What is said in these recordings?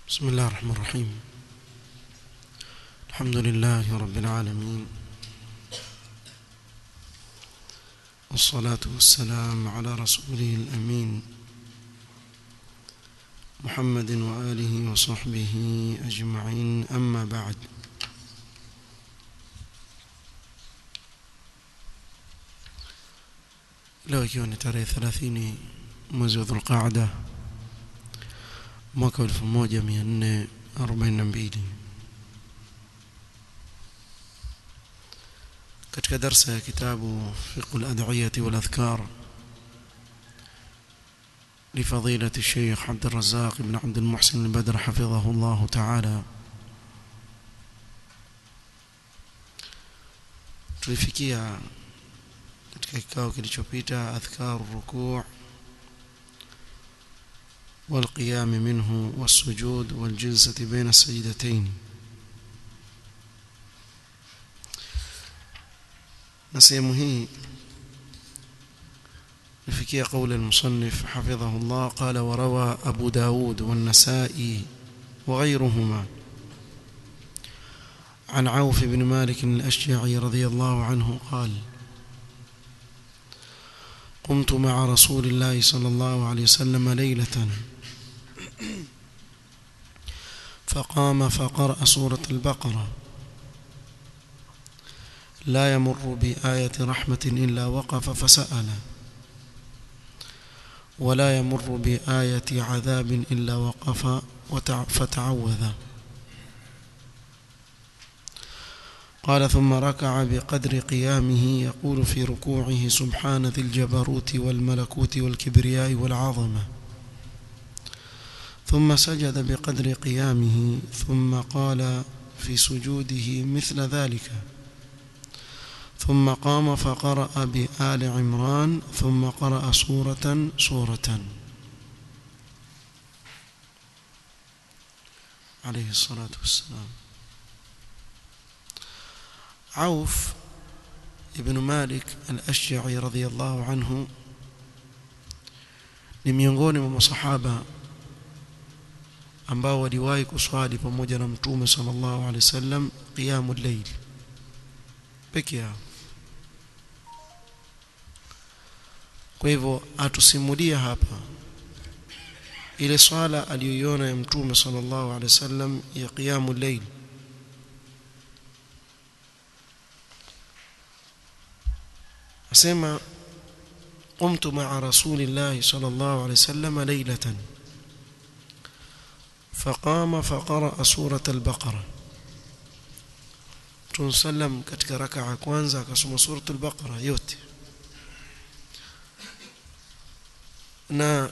بسم الله الرحمن الرحيم الحمد لله رب العالمين والصلاة والسلام على رسوله الأمين محمد وآله وصحبه أجمعين أما بعد leo ikiwa ni tarehe 30 mwezi wa Dhulqaada mwaka 1442 katika darsa ya kitabu fiqh al-ad'iyah wal adhkar لفضيلة الشيخ عبد الرزاق بن عبد المحسن البدر حفظه الله تعالى tulifikia katika kikao kilichopita adhkar rukuu والقيام منه والسجود والجلسة بين السجدتين نسيم هي نفكي قول المصنف حفظه الله قال وروى أبو داود والنسائي وغيرهما عن عوف بن مالك الأشجعي رضي الله عنه قال قمت مع رسول الله صلى الله عليه وسلم ليلة فقام فقرأ سورة البقرة لا يمر بآية رحمة إلا وقف فسأل ولا يمر بآية عذاب إلا وقف فتعوذ قال ثم ركع بقدر قيامه يقول في ركوعه سبحان ذي الجبروت والملكوت والكبرياء والعظمة ثم سجد بقدر قيامه ثم قال في سجوده مثل ذلك ثم قام فقرأ بآل عمران ثم قرأ سورة سورة عليه الصلاة والسلام عوف ابن مالك الأشجعي رضي الله عنه ni miongoni mwa masahaba ambao waliwahi kuswali pamoja na mtume sallallahu alaihi wasallam qiyamul layl peke yao kwa hivyo atusimulia hapa ile swala aliyoiona ya mtume sallallahu alaihi wasallam ya qiyamul layl asema قمت مع رسول الله صلى الله عليه وسلم ليلة فقام فقرأ سورة البقرة تنسلم katika raka ya kwanza akasoma suratul baqara yote na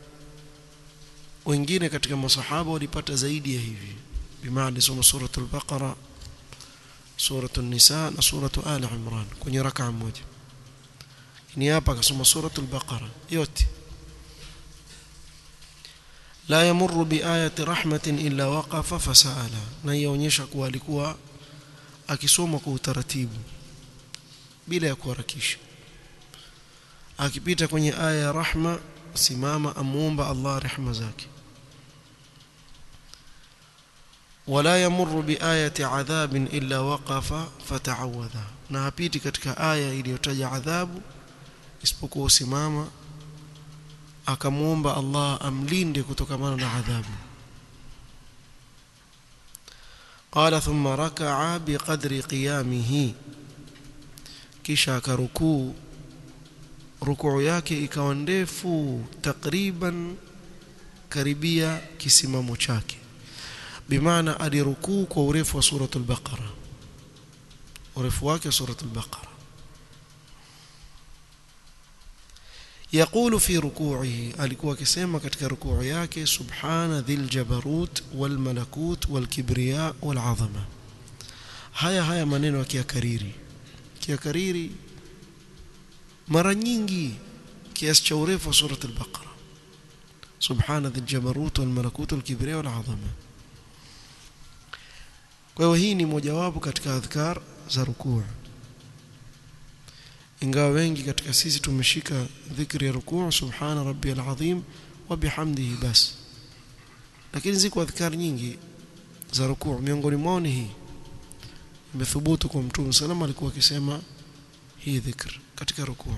wengine katika masahaba walipata zaidi ya hivi bimaana soma suratul baqara suratul nisa na suratul ali imran kwenye raka moja ni hapa akasoma suratul baqara yote la yamurru biayati rahmatin illa waqafa fasaala na yaonyesha kuwa alikuwa akisoma kwa utaratibu bila ya kuharakisha akipita kwenye aya ya rahma simama amuomba Allah rehema zake wala yamurru biayati adhabin illa waqafa fata'awadha na hapiti katika aya iliyotaja adhabu isipokuwa usimama akamwomba Allah amlinde kutokamana na adhabu قال ثم ركع بقدر قيامه kisha akarukuu rukuu yake ikawa ndefu takriban karibia kisimamo chake bimaana alirukuu kwa urefu wa suratul baqara urefu wake suratul baqara يقول في ركوعه alikuwa akisema katika rukuu yake subhana dhil jabarut wal malakut wal kibriya wal azama haya haya maneno akiyakariri kiyakariri mara nyingi kiasi cha urefu wa surat al-baqara subhana dhil jabarut wal malakut wal kibriya wal azama kwa hiyo hii ni mojawapo katika adhkar za rukuu ingawa wengi katika sisi tumeshika dhikri ya rukuu subhana rabbiyal azim wa bihamdihi bas lakini ziko adhkar nyingi za rukuu miongoni mwao ni hii imethubutu kwa mtume salama alikuwa akisema hii dhikr katika rukuu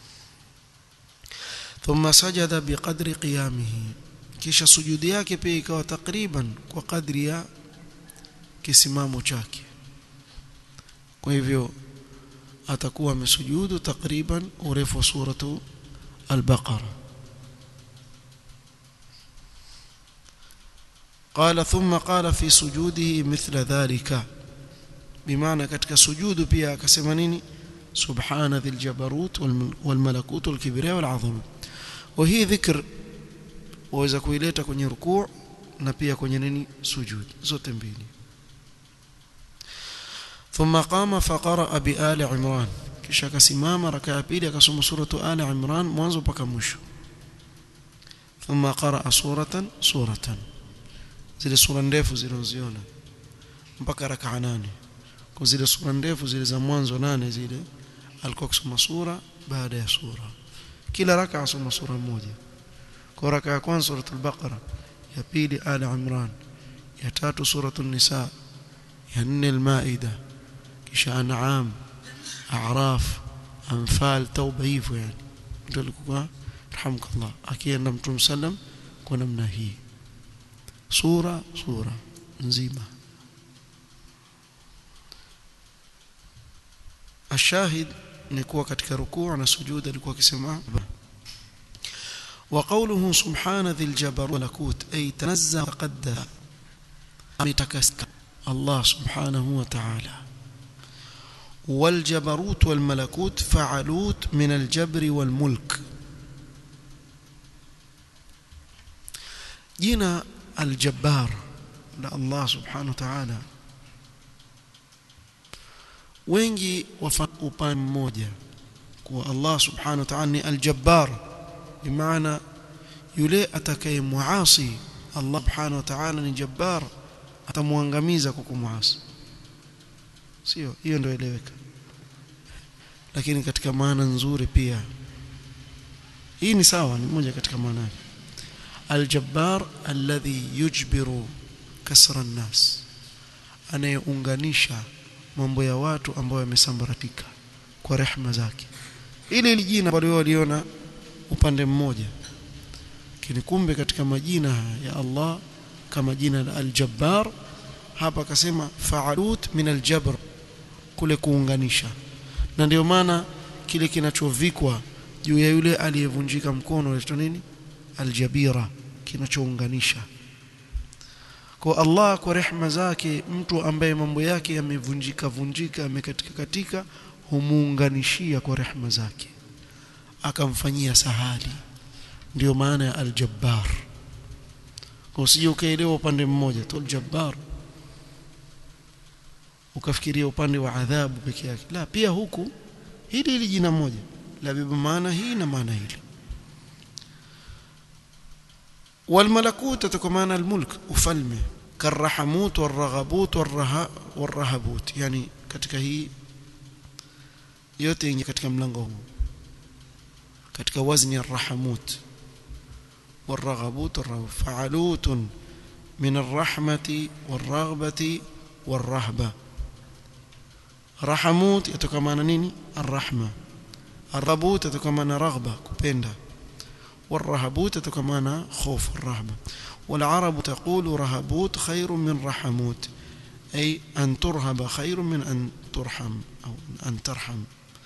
thumma sajada biqadri qiyamihi kisha sujudi yake pia ikawa takriban kwa kadri ya kisimamo chake kwa hivyo atakuwa amesujudu takriban urefu wa suratu al-Baqara قال ثم قال في سجوده مثل ذلك بمعنى katika sujudu pia akasema nini subhana dhil jabarut wal malakut wal kibriya wal azama wa hii dhikr waweza kuileta kwenye rukuu na pia kwenye nini sujud zote mbili ثم قام فقرأ بآل عمران kisha akasimama raka ya pili akasoma suratu Ali Imran mwanzo mpaka mwisho thumma qaraa suratan suratan zile sura ndefu zilizoziona mpaka raka nane kwa zile sura ndefu zile za mwanzo nane zile alikuwa kusoma sura baada ya sura kila raka asoma sura moja kwa raka ya kwanza suratul baqara ya pili ali imran ya tatu suratul nisa ya nne al-maida kisha an'am a'raf anfal tauba hivyo yani ndio alikuwa rahimkallah akienda mtume sallam kwa namna hii sura sura nzima ashahid ni kuwa katika rukuu na sujud alikuwa akisema وقوله سبحان ذي الجبر والملكوت أي تنزه تقدس متكسك الله سبحانه وتعالى والجبروت والملكوت فعلوت من الجبر والملك جينا الجبار الله سبحانه وتعالى wengi wafa upande mmoja kuwa Allah subhanahu wa ta'ala ni aljabbar bimaana yule atakayemuasi Allah subhanahu wa ta'ala ni jabbar atamuangamiza kwa kumuasi sio hiyo ndio eleweka lakini katika maana nzuri pia hii ni sawa ni moja katika maana yake aljabbar alladhi yujbiru kasra an-nas anayeunganisha mambo ya watu ambao yamesambaratika kwa rehema zake ile ile jina ambalo waliona upande mmoja lakini kumbe katika majina ya Allah kama jina la al-Jabbar hapa akasema fa'alut min al-jabr kule kuunganisha na ndio maana kile kinachovikwa juu ya yule aliyevunjika mkono inaitwa nini aljabira kinachounganisha kwa Allah kwa rehema zake mtu ambaye mambo yake yamevunjika vunjika yamekatika katika humuunganishia kwa rehema zake akamfanyia sahali ndio maana ya aljabbar kwa usije ukaelewa upande mmoja tu aljabbar ukafikiria upande wa adhabu peke yake la pia huku hili hili jina moja la beba maana hii na maana hili والملكوت تكمان الملك ufalme كالرحموت والرغبوت والرها والرهبوت يعني katika hii yote yenye katika mlango huu katika wazni الرحموت والرغبوت والرهبوت فعلوت من الرحمة والرغبة والرهبة رحموت يتكمان نيني الرحمة الرغبوت يتكمان رغبة كبندا والرهبوت تكمان خوف الرهبة والعرب تقول رهبوت خير من رحموت أي أن ترهب خير من أن ترحم أو أن ترحم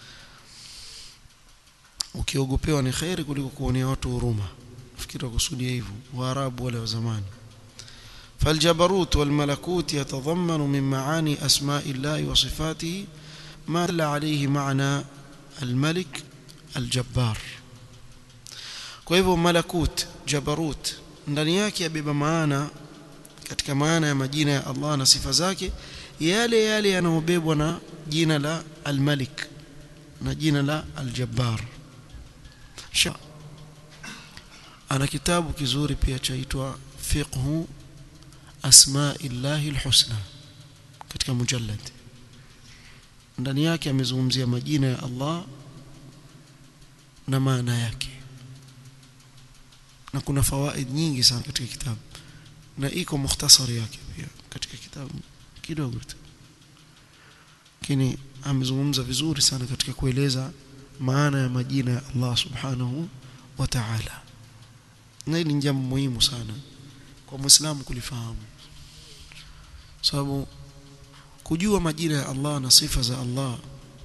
ukiogopewa ni kheri kuliko kuonea watu huruma fikiri wakusudia hivyo waarabu wale wa zamani فالجبروت والملكوت يتضمن من معاني أسماء الله وصفاته ما دل عليه معنى الملك الجبار kwa hivyo malakut jabarut ndani yake yabeba maana katika maana ya majina ya Allah na sifa zake yale yale yanayobebwa na jina la al-Malik na jina la al-Jabbar ana kitabu kizuri pia chaitwa fiqhu asma'illahi al-husna katika mujallad ndani yake amezungumzia majina ya Allah na maana yake na kuna fawaid nyingi sana katika kitabu na iko mukhtasari yake pia katika kitabu kidogo tu lakini amezungumza vizuri sana katika kueleza maana ya majina ya Allah subhanahu wa ta'ala na hili ni jambo muhimu sana kwa muislamu kulifahamu sababu kujua majina ya Allah na sifa za Allah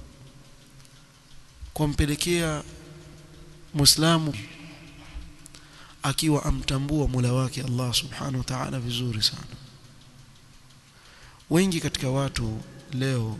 kumpelekea muislamu akiwa amtambua Mola wake Allah subhanahu wa ta'ala vizuri sana wengi katika watu leo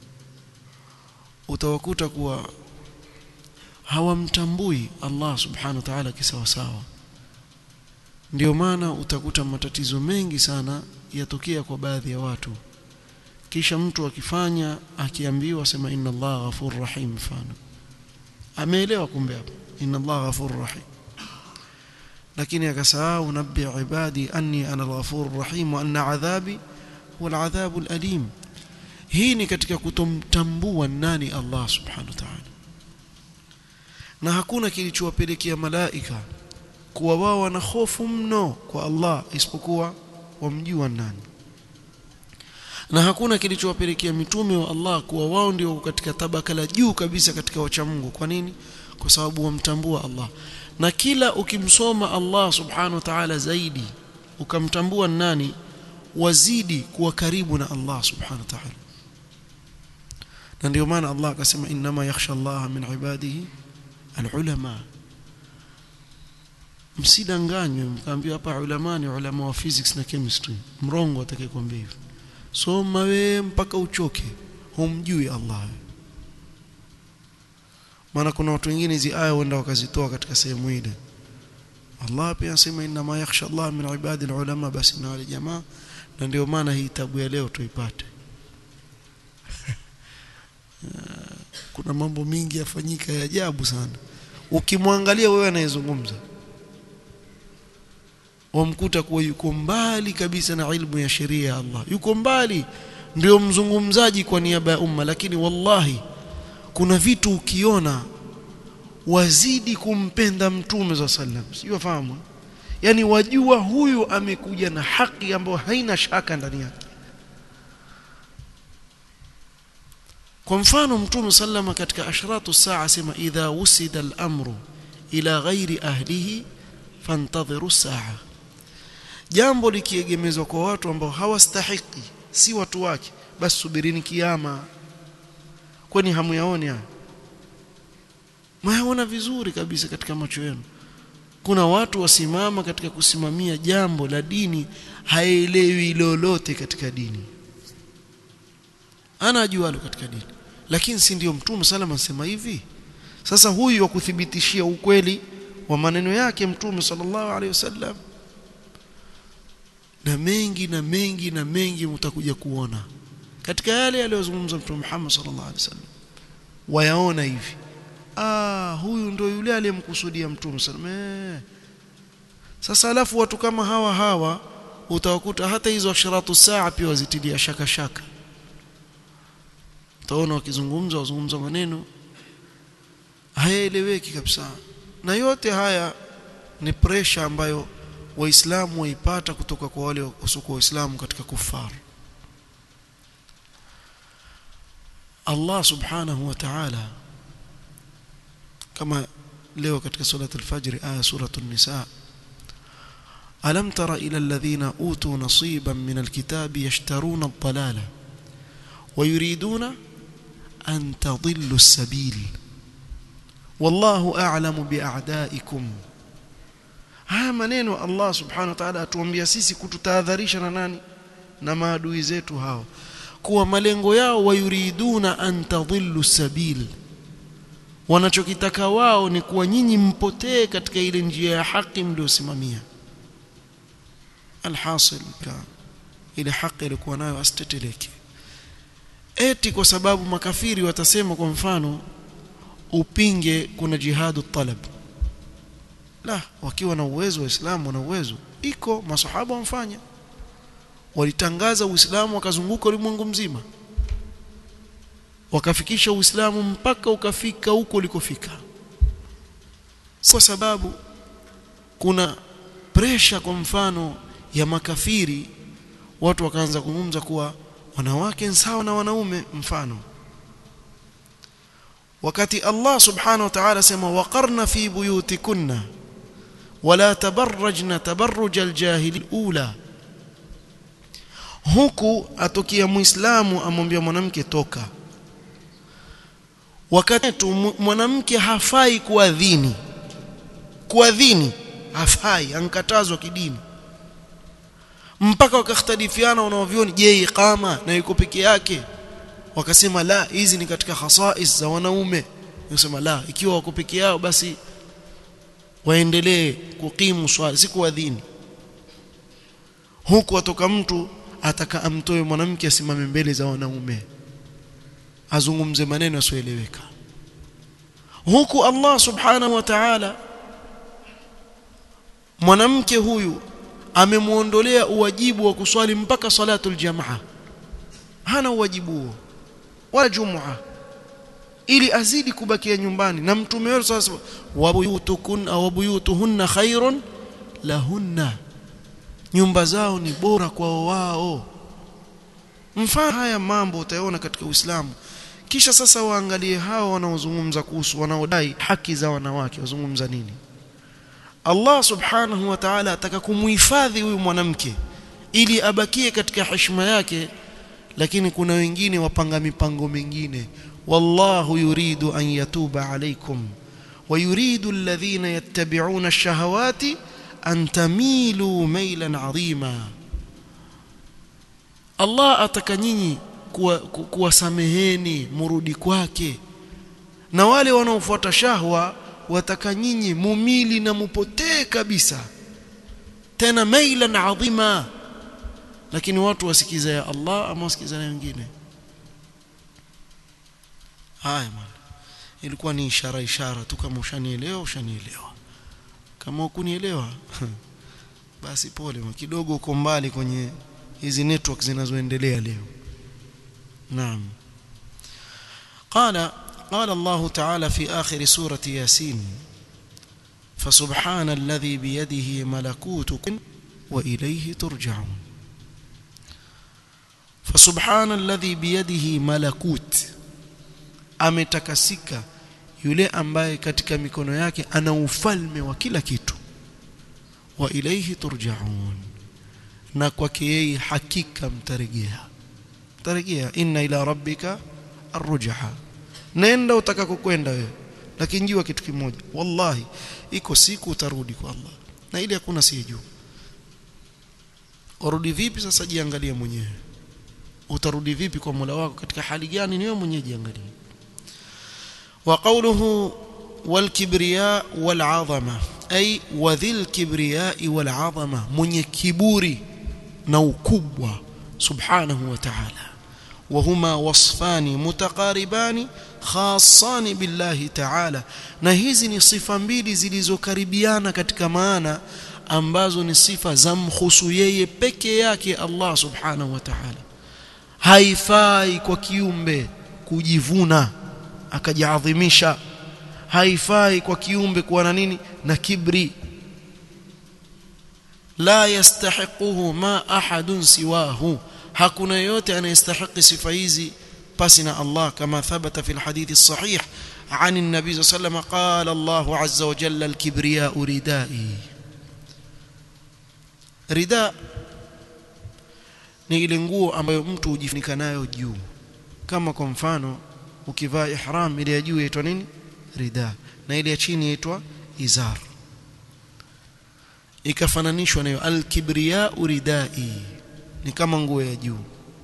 utawakuta kuwa hawamtambui Allah subhanahu wa ta'ala kisawasawa ndio maana utakuta matatizo mengi sana yatokea kwa baadhi ya watu kisha mtu akifanya akiambiwa sema inna Allah ghafur rahim mfano ameelewa kumbe hapo inna Allah ghafur rahim lakini akasahau nabbi ibadi anni ana al-ghafur rahim wa anna adhabi huwa al-adhabu al-alim hii ni katika kutomtambua nani Allah subhanahu wa ta'ala na hakuna kilichowapelekea malaika kuwa wao wana hofu mno kwa Allah isipokuwa wamjua nani na hakuna kilichowapelekea mitume wa Allah kuwa wao ndio katika tabaka la juu kabisa katika wacha Mungu kwa nini kwa sababu wamtambua Allah na kila ukimsoma Allah subhanahu wa ta'ala zaidi ukamtambua nani wazidi kuwa karibu na Allah subhanahu wa ta'ala na ndio maana Allah akasema inma yakhsha Allah min ibadihi alulama msidanganywe mkaambiwa hapa ulama ni ulama wa physics na chemistry mrongo atakayekwambia hivyo soma we mpaka uchoke humjui Allah maana kuna watu wengine hizi aya wenda wakazitoa katika sehemu ile Allah pia anasema inna ma yakhsha Allah min ibadi ulama basi na wale jamaa na ndio maana hii tabu ya leo tuipate kuna mambo mingi yafanyika ya ajabu sana ukimwangalia wewe anayezungumza wamkuta kuwa yuko mbali kabisa na ilmu ya sheria ya Allah yuko mbali ndio mzungumzaji kwa niaba ya umma lakini wallahi kuna vitu ukiona wazidi kumpenda mtume za sallam sio fahamu yani wajua huyu amekuja na haki ambayo haina shaka ndani yake kwa mfano mtume sallama katika ashratu saa sema idha wusida al-amru ila ghairi ahlihi fantadhiru saa jambo likiegemezwa kwa watu ambao hawastahiki si watu wake basi subirini kiyama kwani hamuyaoni haya mwaona vizuri kabisa katika macho yenu kuna watu wasimama katika kusimamia jambo la dini haelewi lolote katika dini ana ajualo katika dini lakini si ndio mtume salama anasema hivi sasa huyu wa kuthibitishia ukweli wa maneno yake mtume sallallahu alaihi wasallam na mengi na mengi na mengi mtakuja kuona katika yale aliyozungumza mtume Muhammad sallallahu alaihi wasallam wayaona hivi ah huyu ndio yule aliyemkusudia mtume sallallahu sasa alafu watu kama hawa hawa utawakuta hata hizo asharatu saa pia wazitilia shaka shaka utaona wakizungumza wazungumza maneno hayaeleweki kabisa na yote haya ni pressure ambayo waislamu waipata kutoka kwa wale wasiokuwa waislamu katika kufaru Allah subhanahu wa ta'ala kama leo katika surat al-fajr aya suratu an-nisa alam tara ila alladhina utu nasiban min al-kitabi yashtaruna ad-dalala wa yuriduna an tadillu as-sabil wallahu a'lamu bi'a'daikum haya maneno Allah subhanahu wa ta'ala atuambia sisi kututahadharisha na nani na maadui zetu hao kuwa malengo yao wayuriduna an tadhillu sabil wanachokitaka wao ni kuwa nyinyi mpotee katika ile njia ya haki mliosimamia alhasil ka ile haki ilikuwa nayo asiteteleke eti kwa sababu makafiri watasema kwa mfano upinge kuna jihadu talab la wakiwa na uwezo waislamu wana uwezo iko masahaba wamfanya walitangaza uislamu wakazunguka ulimwengu mzima wakafikisha uislamu mpaka ukafika huko ulikofika kwa sababu kuna presha kwa mfano ya makafiri watu wakaanza kuzungumza kuwa wanawake sawa na wanaume mfano wakati Allah subhanahu wa ta'ala sema waqarna fi buyutikunna wala tabarrajna tabarruj aljahili ula huku atokia muislamu amwambia mwanamke toka wakati mwanamke hafai kuadhini kuadhini hafai ankatazwa kidini mpaka wakakhtalifiana wanaovioni je iqama na yuko peke yake wakasema la hizi ni katika khasais za wanaume nasema la ikiwa wako peke yao basi waendelee kukimu swala si kuadhini huku atoka mtu ataka amtoe mwanamke asimame mbele za wanaume azungumze maneno yasioeleweka huku Allah subhanahu wa ta'ala mwanamke huyu amemuondolea uwajibu wa kuswali mpaka salatul jamaa hana uwajibu huo wala jumua ili azidi kubakia nyumbani na mtume wetu sasa wabuyutukun au wabuyutuhunna khairun lahunna nyumba zao ni bora kwao wao mfano haya mambo utayaona katika Uislamu kisha sasa waangalie hao wanaozungumza kuhusu wanaodai haki za wanawake wazungumza nini Allah subhanahu wa ta'ala ataka kumuhifadhi huyu mwanamke ili abakie katika heshima yake lakini kuna wengine wapanga mipango mingine wallahu yuridu an yatuba alaykum wa yuridu alladhina yattabi'una ash-shahawati an tamilu maylan 'azima Allah ataka nyinyi kuwasameheni murudi kwake na wale wanaofuata shahwa wataka nyinyi mumili na mupotee kabisa tena mailan adhima lakini watu wasikiza ya Allah ama wasikiza na wengine haya man ilikuwa ni ishara ishara tu kama ushanielewa ushanielewa kama hukunielewa basi pole kidogo uko mbali kwenye hizi network zinazoendelea leo naam قال قال الله تعالى في آخر سورة ياسين فسبحان الذي بيده ملكوت وإليه ترجعون فسبحان الذي بيده ملكوت ametakasika yule ambaye katika mikono yake ana ufalme wa kila kitu wa ilaihi turjaun na kwake yeye hakika mtarejea mtarejea inna ila rabbika arrujha nenda utakakokwenda wewe lakini jua kitu kimoja wallahi iko siku utarudi kwa Allah na ili hakuna sijuu urudi vipi sasa jiangalie mwenyewe utarudi vipi kwa Mola wako katika hali gani ni wewe mwenyewe jiangalie wa qawluhu wal kibriya wal azama ay wa dhil kibriya wal azama mwenye kiburi na ukubwa subhanahu wa ta'ala وهما وصفان متقاربان خاصان بالله تعالى na hizi ni sifa mbili zilizokaribiana katika maana ambazo ni sifa za mhusu yeye peke yake Allah subhanahu wa ta'ala haifai kwa kiumbe kujivuna akajiadhimisha haifai kwa kiumbe kuwa na nini na kibri la yastahiquhu ma ahadun siwahu hakuna yote anayestahiki sifa hizi pasi na Allah kama thabata fi alhadith الصحيح عن النبي صلى الله عليه وسلم قال الله عز وجل الكبرياء ردائي rida ni ile nguo ambayo mtu hujifunika nayo juu kama kwa mfano ukivaa ihram ile ya juu inaitwa nini rida na ile ya chini inaitwa izar ikafananishwa nayo al-kibriya ridai ni kama nguo ya juu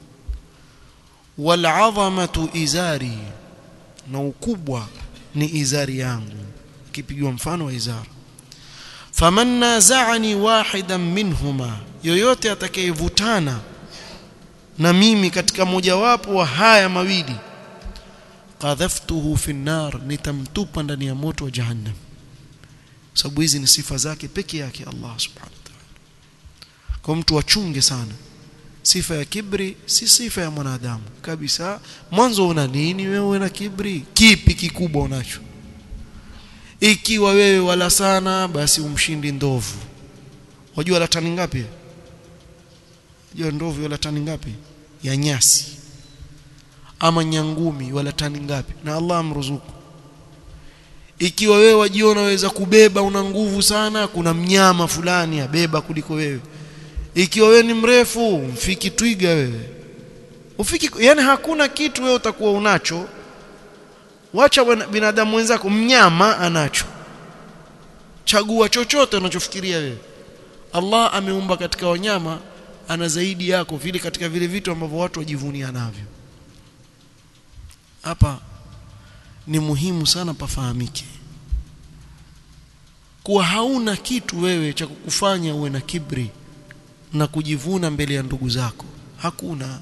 wal azamatu izari na ukubwa ni izari yangu kipigiwa mfano wa izar faman naza'ani wahidan minhuma yoyote atakayevutana na mimi katika mojawapo wa haya mawili qadhaftuhu fi nar nitamtupa ndani ya moto wa jahannam sababu hizi ni sifa zake peke yake Allah subhanahu wa ta'ala kwa mtu achunge sana sifa ya kibri si sifa ya mwanadamu kabisa mwanzo una nini wewe na kibri kipi kikubwa unacho ikiwa wewe wala sana basi umshindi ndovu wajua la tani ngapi jua ndovu wala tani ngapi ya nyasi ama nyangumi wala tani ngapi na Allah amruzuku ikiwa wewe wajiona waweza kubeba una nguvu sana kuna mnyama fulani abeba kuliko wewe ikiwa wewe ni mrefu mfiki twiga wewe ufiki yani hakuna kitu wewe utakuwa unacho wacha binadamu wenzako mnyama anacho chagua chochote unachofikiria wewe Allah ameumba katika wanyama ana zaidi yako vile katika vile vitu ambavyo watu wajivunia navyo hapa ni muhimu sana pafahamike kuwa hauna kitu wewe cha kukufanya uwe na kibri na kujivuna mbele ya ndugu zako hakuna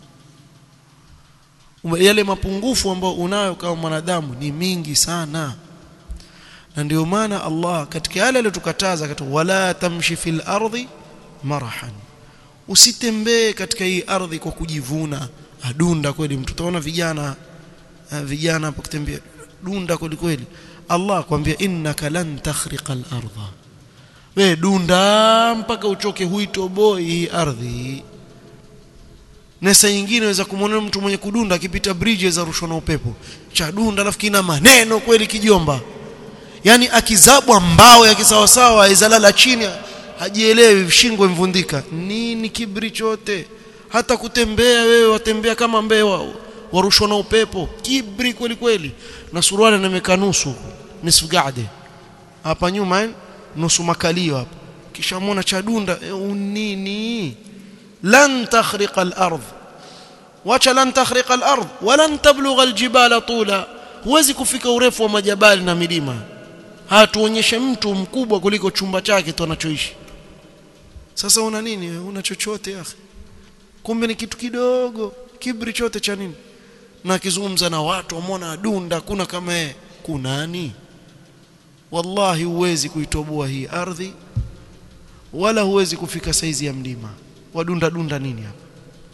yale mapungufu ambayo unayo kama mwanadamu ni mingi sana na ndio maana Allah katika yale aliyotukataza katika wala tamshi fil ardi marahan usitembee katika hii ardhi kwa kujivuna adunda kweli mtu utaona vijana vijana hapo kutembea dunda kweli kweli Allah akwambia innaka lan takhriqa al-ardha we dunda mpaka uchoke huitoboi hii ardhi na saa nyingine unaweza kumwona mtu mwenye kudunda akipita bridge za rushwa na upepo cha dunda alafu kina maneno kweli kijomba yani akizabwa mbao ya kisawasawa izalala chini hajielewi shingo imvundika nini kibri chote hata kutembea wewe watembea kama mbewa warushwa na upepo kibri kweli kweli na suruali nameka nusu nisfu gade hapa nyuma nusu makalio hapa kisha muona cha dunda e, unini lan takhriqa al-ardh wacha lan takhriqa al-ardh walan tablugha al-jibala tula huwezi kufika urefu wa majabali na milima hatuonyeshe mtu mkubwa kuliko chumba chake tu anachoishi sasa una nini una chochote akhi kumbe ni kitu kidogo kibri chote cha nini na akizungumza na watu wamwona adunda kuna kama yeye kunani wallahi huwezi kuitoboa hii ardhi wala huwezi kufika saizi ya mlima wadunda dunda nini hapa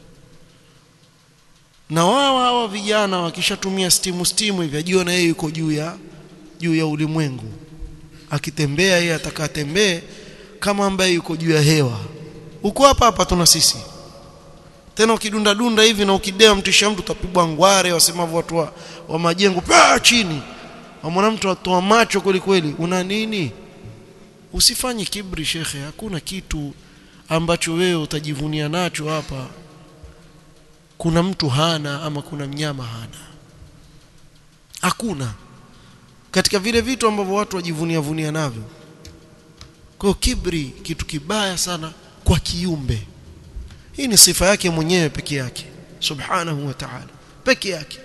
na wao hawa vijana wakishatumia stimu stimu hivi ajiona yeye yuko juu ya juu ya ulimwengu akitembea yeye atakatembee kama ambaye yuko juu ya hewa uko hapa hapa tuna sisi tena ukidunda dunda hivi na ukidea mtisha mtu utapigwa ngware wasemavyo watu wa, wa majengo paa chini wamwona mtu atoa macho kweli kweli una nini usifanye kibri shekhe hakuna kitu ambacho wewe utajivunia nacho hapa kuna mtu hana ama kuna mnyama hana hakuna katika vile vitu ambavyo watu wajivunia vunia navyo kwa kibri kitu kibaya sana kwa kiumbe hii ni sifa yake mwenyewe peke yake subhanahu wa ta'ala peke yake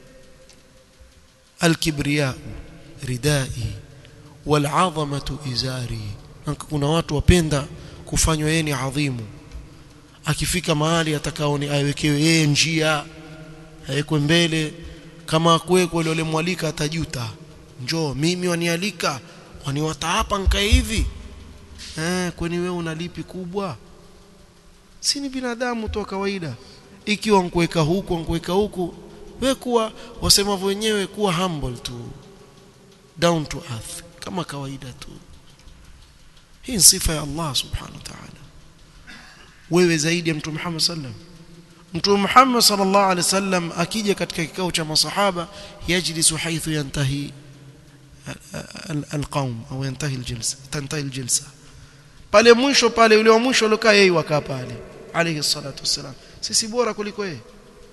alkibriya ridai wal'azamatu izari kuna watu wapenda kufanywa yeye ni adhimu akifika mahali atakaoni aiwekewe yeye njia awekwe mbele kama kuwekwa ile yule mwalika atajuta njoo mimi wanialika waniwata hapa nkae hivi eh kwani wewe unalipi kubwa si ni binadamu tu kawaida ikiwa nkuweka huku nkuweka huku wewe kuwa wasemavyo wenyewe kuwa humble tu down to earth kama kawaida tu hii ni sifa ya Allah subhanahu wa ta'ala wewe zaidi ya mtume Muhammad sallam mtume Muhammad sallallahu alaihi wasallam akija katika kikao cha masahaba yajlisu haithu yantahi alqaum au yantahi aljilsa tantahi aljilsa pale mwisho pale yule wa mwisho alokaa yeye wakaa pale alayhi salatu wassalam sisi bora kuliko yeye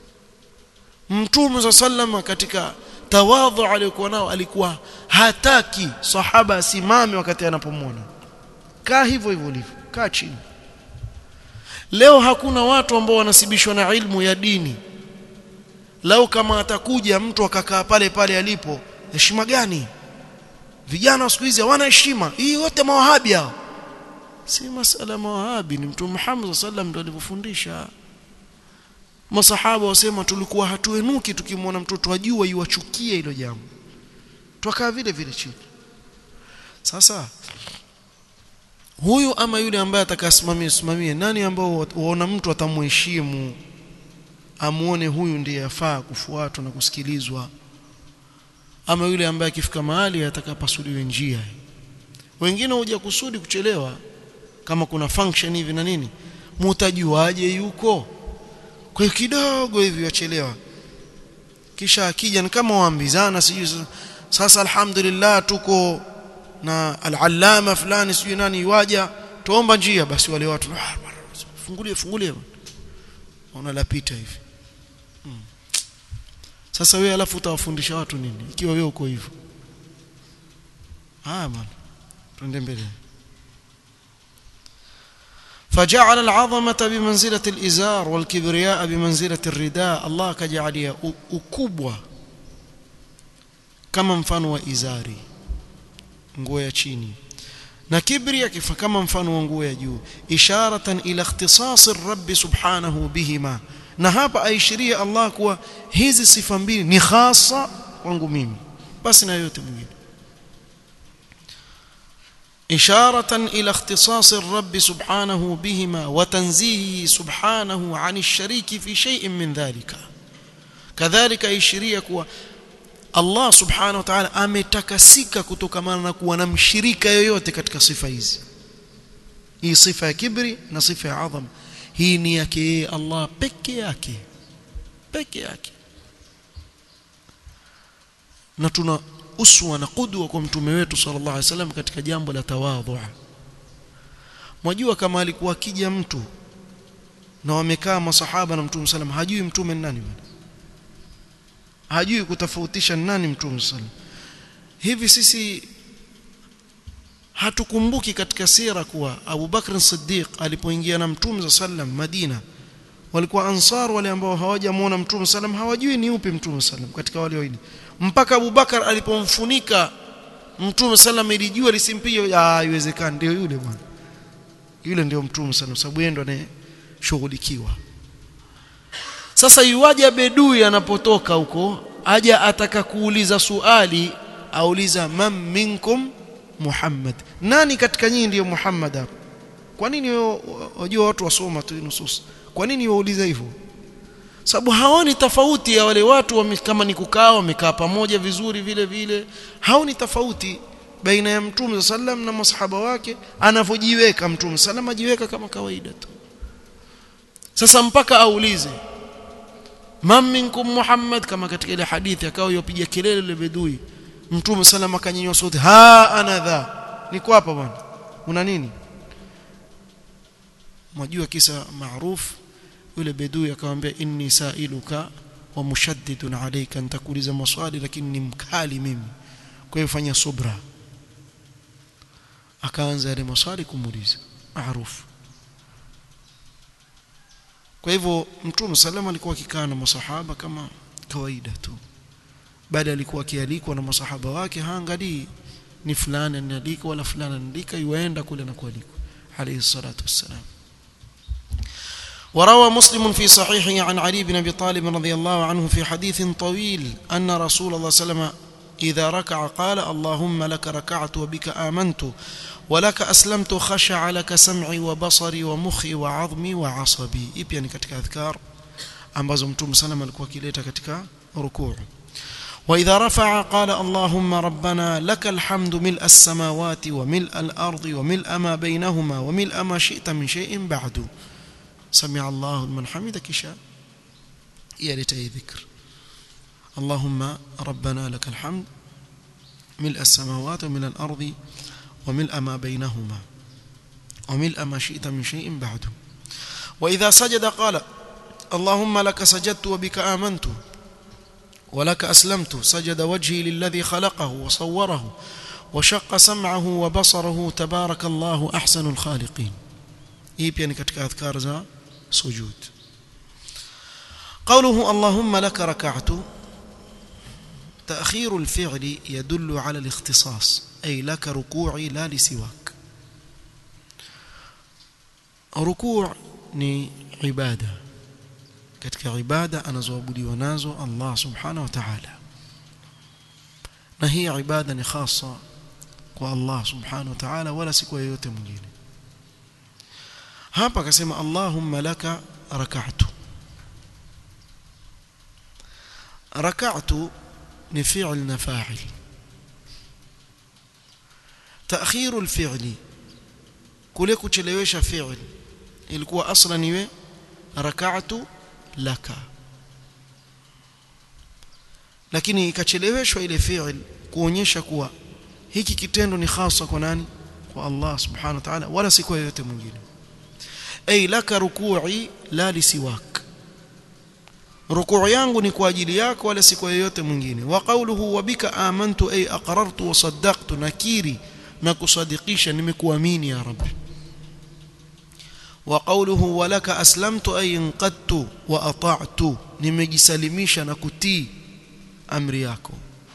mtume sallam katika tawadhu aliyokuwa nao alikuwa hataki sahaba asimame wakati anapomwona kaa hivyo hivyo ulivyo kaa chini leo hakuna watu ambao wanasibishwa na ilmu ya dini lao kama atakuja mtu akakaa pale pale alipo heshima gani vijana wa siku hizi hawana heshima hii wote mawahabi hao si masala mawahabi ni mtume Muhammad sallam ndo alivyofundisha masahaba wasema tulikuwa hatuenuki tukimwona mtoto ajua iwachukie hilo jambo twakaa vile vile chini sasa huyu ama yule ambaye atakasimamia simamie nani ambao waona mtu atamheshimu amuone huyu ndiye afaa kufuatwa na kusikilizwa ama yule ambaye akifika mahali atakapasuliwe njia wengine huja kusudi kuchelewa kama kuna function hivi na nini mutajuaje yuko kwa hiyo kidogo hivi wachelewa kisha akija ni kama waambizana sijui sasa alhamdulillah tuko na al-allama fulani sijui nani waja tuomba njia basi wale watu fungulie fungulie unalapita hivi hmm. sasa wewe alafu utawafundisha watu nini ikiwa wewe uko hivyo haya bwana twende mbele فجعل العظمة بمنزلة الإزار والكبرياء بمنزلة الرداء الله كجعلها ukubwa kama mfano wa izari nguo ya chini na kibri kifa kama mfano wa nguo ya juu isharatan ila ikhtisas ar-rabb subhanahu bihima na hapa aishiria Allah kuwa hizi sifa mbili ni khasa kwangu mimi basi na yote mwingine إشارة إلى اختصاص الرب سبحانه بهما وتنزيهه سبحانه عن الشريك في شيء من ذلك كذلك إشريك Allah subhanahu wa ta'ala ametakasika kutokamana na kuwa na mshirika yoyote katika sifa hizi hii sifa ya kibri na sifa ya adham hii ni yake yeye Allah peke yake peke yake na tuna uswa na kudwa kwa mtume wetu sallallahu alaihi wasallam katika jambo la tawadhu mwajua kama alikuwa akija mtu na wamekaa masahaba na mtume sallam hajui mtume ni nani bwana hajui kutofautisha nani mtume sallam hivi sisi hatukumbuki katika sira kuwa Abu Bakr Siddiq alipoingia na mtume sallam Madina walikuwa ansar wale ambao hawajamuona mtume sallam hawajui ni upi mtume sallam katika wale wawili mpaka Abu Bakar alipomfunika mtume sallam ilijua lisimpige haiwezekani ndio yule bwana yule ndio mtume sallam sababu yeye ndo anayeshughulikiwa sasa yuaje bedui anapotoka huko aja ataka kuuliza suali auliza man minkum Muhammad nani katika nyinyi ndiyo Muhammad hapo kwa nini wajua watu wasoma tu nusus kwa nini wauliza hivyo sababu haoni tofauti ya wale watu wa kama ni kukaa wamekaa pamoja vizuri vile vile haoni tofauti baina ya mtume sallam na masahaba wake anavyojiweka mtume sallam ajiweka kama kawaida tu sasa mpaka aulize man minkum muhammad kama katika ile hadithi akawa yopiga kelele ile bedui mtume sallam akanyanyua sauti ha ana dha niko hapa bwana una nini mwajua kisa maarufu yule bedui akamwambia inni sailuka wa mushaddidun alayka nitakuuliza maswali lakini ni mkali mimi kwa hiyo fanya subra akaanza yale maswali kumuuliza maarufu kwa hivyo mtume salama alikuwa akikaa na masahaba kama kawaida tu baada alikuwa akialikwa na masahaba wake haangalii ni fulani anaandika wala fulani anaandika yuaenda kule na kualikwa alayhi salatu wassalam وروى مسلم في صحيحه عن علي بن ابي طالب رضي الله عنه في حديث طويل ان رسول الله صلى الله عليه وسلم اذا ركع قال اللهم لك ركعت وبك امنت ولك اسلمت خشع لك سمعي وبصري ومخي وعظمي وعصبي ipi ni katika adhkar ambazo mtume sallam alikuwa akileta katika rukuu واذا رفع قال اللهم ربنا لك الحمد ملء السماوات وملء الارض وملء ما بينهما وملء ما شئت من شيء بعد سمع الله لمن حمده كشاء يا لتي ذكر اللهم ربنا لك الحمد ملء السماوات وملء الأرض وملء ما بينهما وملء ما شئت من شيء بعد وإذا سجد قال اللهم لك سجدت وبك آمنت ولك أسلمت سجد وجهي للذي خلقه وصوره وشق سمعه وبصره تبارك الله أحسن الخالقين hii pia ni katika adhkar za sujud قوله اللهم لك ركعت تأخير الفعل يدل على الاختصاص أي لك ركوعي لا لسواك ركوع ni ibada katika ibada anazoabudiwa nazo Allah subhanahu wa ta'ala na hii ibada ni khasa kwa Allah subhanahu wa ta'ala wala si kwa yeyote mwingine hapa akasema Allahumma laka rak'atu rak'atu ni fi'l na fa'il تأخير الفعل kule kuchelewesha fi'l ilikuwa aslan iwe rak'atu laka lakini ikacheleweshwa ile fi'il kuonyesha kuwa hiki kitendo ni hasa kwa nani kwa Allah subhanahu wa ta'ala wala si kwa yote mwingine ay laka ruku'i la lisiwak rukuu yangu ni kwa ajili yako wala si kwa yote mwingine wa qawluhu wa bika amantu ay aqrartu wa saddaqtu nakiri na kusadikisha nimekuamini ya rabbi wa qawluhu wa laka aslamtu ay inqadtu wa ata'tu nimejisalimisha na kutii amri yako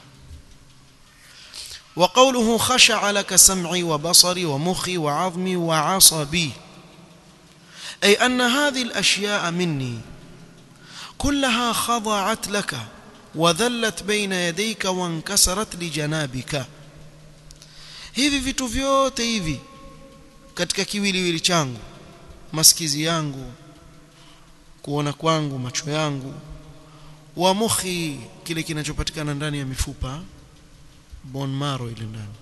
وقوله خشع لك سمعي وبصري ومخي وعظمي وعصبي أي أن هذه الأشياء مني كلها خضعت لك وذلت بين يديك وانكسرت لجنابك hivi vitu vyote hivi katika kiwiliwili changu masikizi yangu kuona kwangu macho yangu wa mukhi kile kinachopatikana ndani ya mifupa bone marrow ile ndani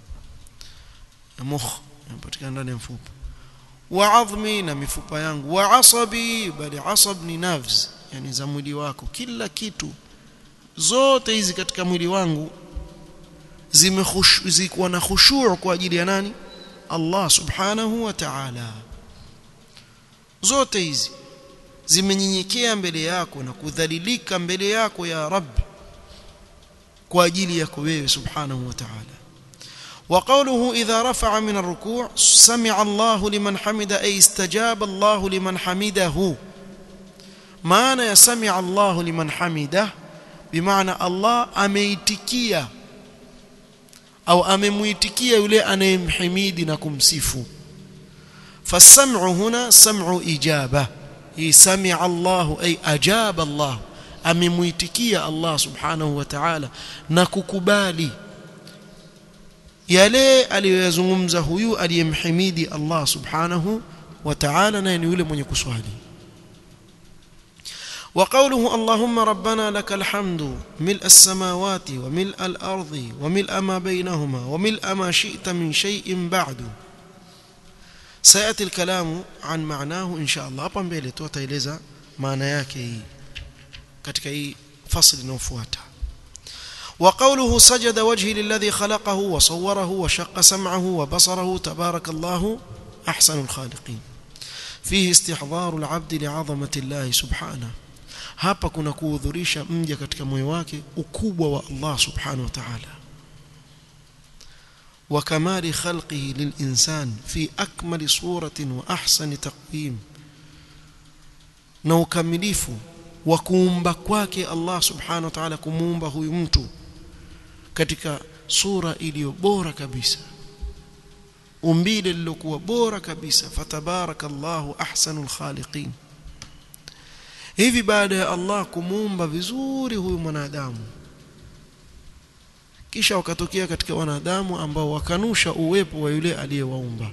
mukh inapatikana ndani ya mfupa wa adhmi na mifupa yangu wa asabi bali asab ni nerves yani za mwili wako kila kitu zote hizi katika mwili wangu zimekuwa na khushu' kwa ajili ya nani Allah subhanahu wa ta'ala zote hizi zimenyenyekea mbele yako na kudhalilika mbele yako ya Rabbi kwa ajili yako wewe subhanahu wa ta'ala وقوله إذا رفع من الركوع سمع الله لمن حمد أي استجاب الله لمن حمده معنى يسمع الله لمن حمده بمعنى الله أميتكيا أو أمميتكيا يلي أنا يمحميد نكم سيفو فالسمع هنا سمع إجابة سمع الله أي أجاب الله amemwitikia Allah subhanahu wa ta'ala na kukubali yale aliyoyazungumza huyu aliyemhimidi Allah subhanahu wa ta'ala na ni yule mwenye kuswali وقوله اللهم ربنا لك الحمد ملء السماوات وملء الأرض وملء ما بينهما وملء ما شئت من شيء بعد سيأتي الكلام عن معناه إن شاء الله hapa mbele tutaeleza maana yake hii katika hii fasli inayofuata وقوله سجد وجهي للذي خلقه وصوره وشق سمعه وبصره تبارك الله أحسن الخالقين فيه استحضار العبد لعظمة الله سبحانه hapa kuna kuhudhurisha mja katika moyo wake ukubwa wa Allah subhanahu wa ta'ala wa kamali khalqihi lilinsan fi akmali suratin wa ahsani taqwim na ukamilifu wa kuumba kwake Allah subhanahu wa ta'ala kumuumba huyu mtu katika sura iliyo bora kabisa umbile lilokuwa bora kabisa fatabarakallahu ahsanul khaliqin hivi baada ya Allah kumuumba vizuri huyu mwanadamu kisha wakatokea katika wanadamu ambao wakanusha uwepo wa yule aliyewaumba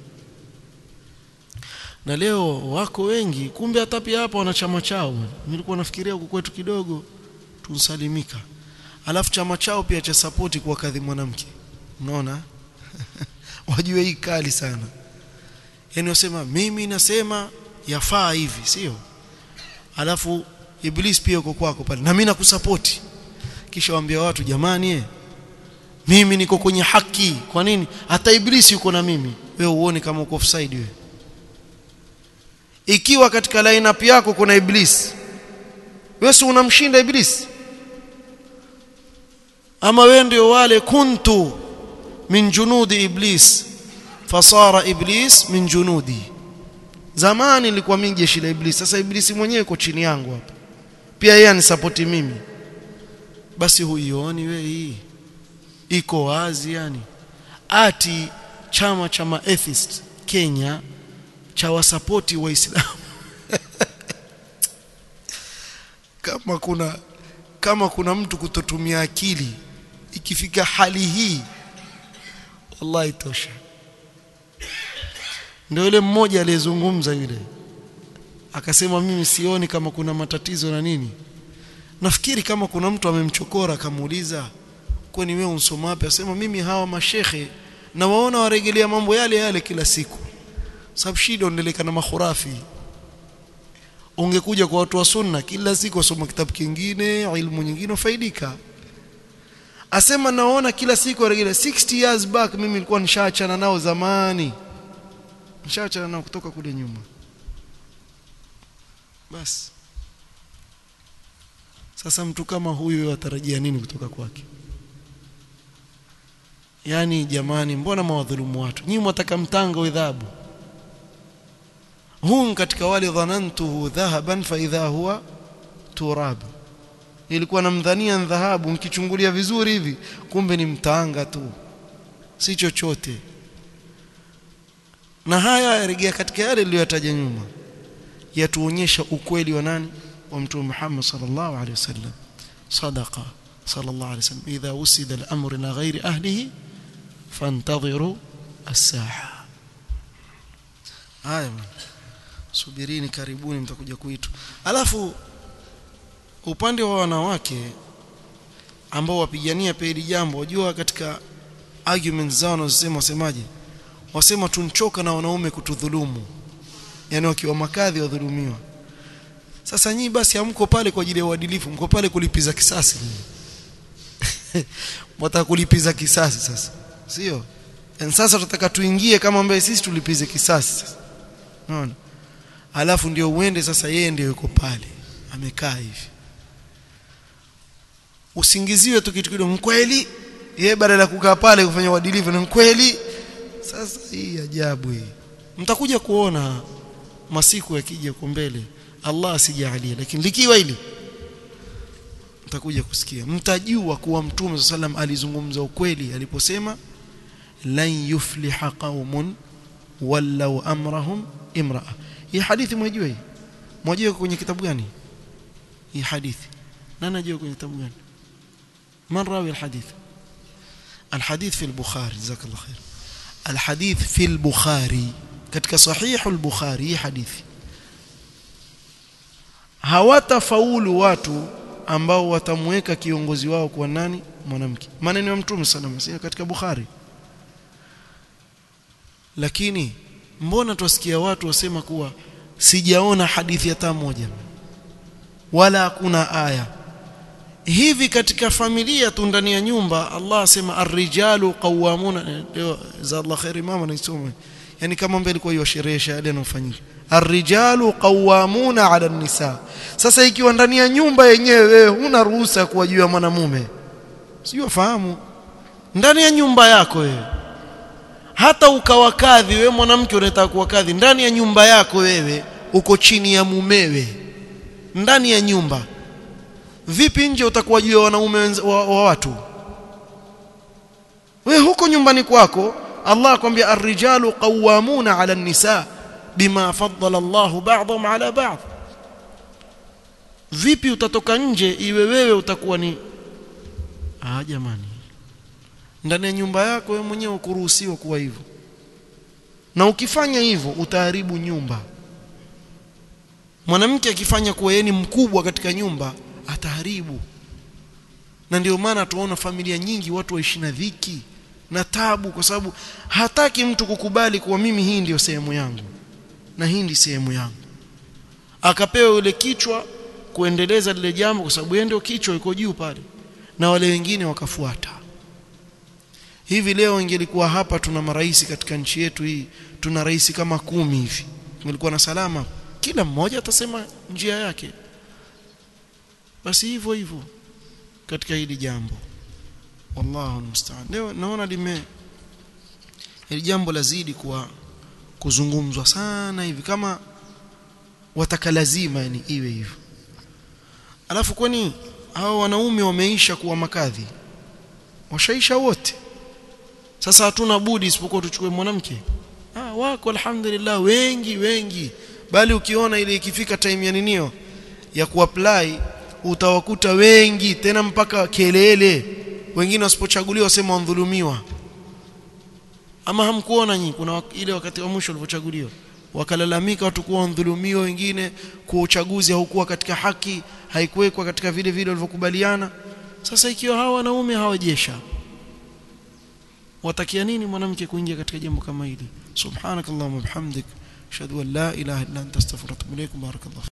na leo wako wengi kumbe hata pia hapa wana chama chao nilikuwa nafikiria huko kwetu kidogo tunsalimika alafu chama chao pia cha support kwa kadhi mwanamke unaona wajue hii kali sana yani wasema mimi nasema yafaa hivi sio alafu iblis pia uko kwako pale na mimi nakusupport kisha waambia watu jamani eh mimi niko kwenye haki kwa nini hata iblis yuko na mimi wewe uone kama uko offside wewe ikiwa katika lineup yako kuna iblis wewe si unamshinda iblis ama wewe ndio wale kuntu min junudi iblis fasara iblis min junudi zamani nilikuwa mimi jeshi la iblis sasa iblis mwenyewe yuko chini yangu hapa pia yeye anisapoti mimi basi huioni wewe hii iko wazi yani ati chama cha maatheist Kenya cha wasapoti waislamu kama kuna kama kuna mtu kutotumia akili ikifika hali hii wallahi tosha ndio yule mmoja aliyezungumza yule akasema mimi sioni kama kuna matatizo na nini nafikiri kama kuna mtu amemchokora akamuuliza kwani wewe unsoma wapi asema mimi hawa mashehe na waona warejelea mambo yale yale kila siku sababu shida unaendeleka na makhurafi ungekuja kwa watu wa sunna kila siku wasoma kitabu kingine ilmu nyingine ufaidika asema naona kila siku regela 60 years back mimi nilikuwa nishaachana nao zamani nishaachana nao kutoka kule nyuma basi sasa mtu kama huyu atarajia nini kutoka kwake yani jamani mbona mawadhulumu watu nyinyi mwataka mtanga udhabu hum katika wale dhanantuhu dhahaban fa idha huwa turab ilikuwa namdhania dhahabu mkichungulia vizuri hivi kumbe ni mtanga tu si chochote na haya yarejea katika yale niliyotaja nyuma yatuonyesha ukweli wa nani wa mtume Muhammad sallallahu alaihi wasallam sadaqa sallallahu alaihi wasallam idha usida al-amru ila ghairi ahlihi fantadhiru as-saha haya subirini karibuni mtakuja kuitwa alafu upande wa wanawake ambao wapigania pia hili jambo wajua katika arguments zao wanazosema wasemaje wasema tunchoka na wanaume kutudhulumu yani wakiwa makadhi wadhulumiwa sasa nyinyi basi hamko pale kwa ajili ya uadilifu mko pale kulipiza kisasi mtaka kulipiza kisasi sasa sio sasa tutataka tuingie kama ambaye sisi tulipize kisasi sasa unaona alafu ndio uende sasa yeye ndio yuko pale amekaa hivi usingiziwe tu kitu kidogo mkweli yeye badala ya kukaa pale kufanya uadilifu ni mkweli sasa hii ajabu hii mtakuja kuona masiku yakija kwa mbele Allah asijalie lakini likiwa hili mtakuja kusikia mtajua kuwa mtume sallam alizungumza ukweli aliposema lan yufliha qaumun wallau amrahum imraa hii hadithi mwajua hii mwajua kwenye kitabu gani hii hadithi nani anajua kwenye kitabu gani man rawi alhadith الحديث في البخاري جزاك الله خير الحديث في البخاري katika sahih al-bukhari hadithi hawatafaulu watu ambao watamweka kiongozi wao kwa nani mwanamke maneno ya mtume sallallahu alayhi katika bukhari lakini mbona tusikia watu wasema kuwa sijaona hadithi hata moja wala hakuna aya hivi katika familia tu ndani ya nyumba Allah asema ar-rijalu qawwamuna za Allah khairi mama naisoma yani kama mbele kwa hiyo sherehe yale yanofanyika ar-rijalu qawwamuna 'ala an-nisa sasa ikiwa ndani ya nyumba yenyewe wewe huna ruhusa kuwajua mwanamume sio fahamu ndani ya nyumba yako wewe hata ukawa kadhi wewe mwanamke unataka kuwa kadhi ndani ya nyumba yako wewe uko chini ya mumewe ndani ya nyumba vipi nje utakuwa juu ya wanaume wa, wa watu wewe huko nyumbani kwako Allah akwambia ar-rijalu qawwamuna 'ala an-nisa bima faddala Allah ba'dhum 'ala ba'd vipi utatoka nje iwe wewe utakuwa ni ah jamani ndani ya nyumba yako wewe mwenyewe ukuruhusiwa kuwa hivyo na ukifanya hivyo utaharibu nyumba mwanamke akifanya kuwa yeye ni mkubwa katika nyumba ataharibu na ndio maana tuona familia nyingi watu waishi na dhiki na tabu kwa sababu hataki mtu kukubali kuwa mimi hii ndiyo sehemu yangu na hii ndi sehemu yangu akapewa yule kichwa kuendeleza lile jambo kwa sababu yeye ndio kichwa yuko juu pale na wale wengine wakafuata hivi leo ingelikuwa hapa tuna marais katika nchi yetu hii tuna rais kama kumi hivi ingelikuwa na salama kila mmoja atasema njia yake basi hivyo hivyo katika hili jambo wallahu musta'an leo naona lime hili jambo lazidi kuwa kuzungumzwa sana hivi kama wataka lazima yani iwe hivyo alafu kwani hao wanaume wameisha kuwa makadhi washaisha wote sasa hatuna budi isipokuwa tuchukue mwanamke ah wako alhamdulillah wengi wengi bali ukiona ile ikifika time ya ninio ya kuapply utawakuta wengi tena mpaka kelele wengine wasipochaguliwa wasema wadhulumiwa ama hamkuona nyinyi kuna ile wakati wa mwisho walipochaguliwa wakalalamika watu kuwa wadhulumiwa wengine kwa uchaguzi haukuwa katika haki haikuwekwa katika vile vile walivyokubaliana sasa ikiwa hawa wanaume hawajesha watakia nini mwanamke kuingia katika jambo kama hili subhanakallahumma bihamdik ashhadu an la ilaha illa anta astaghfiruka wa atubu ilaik barakallahu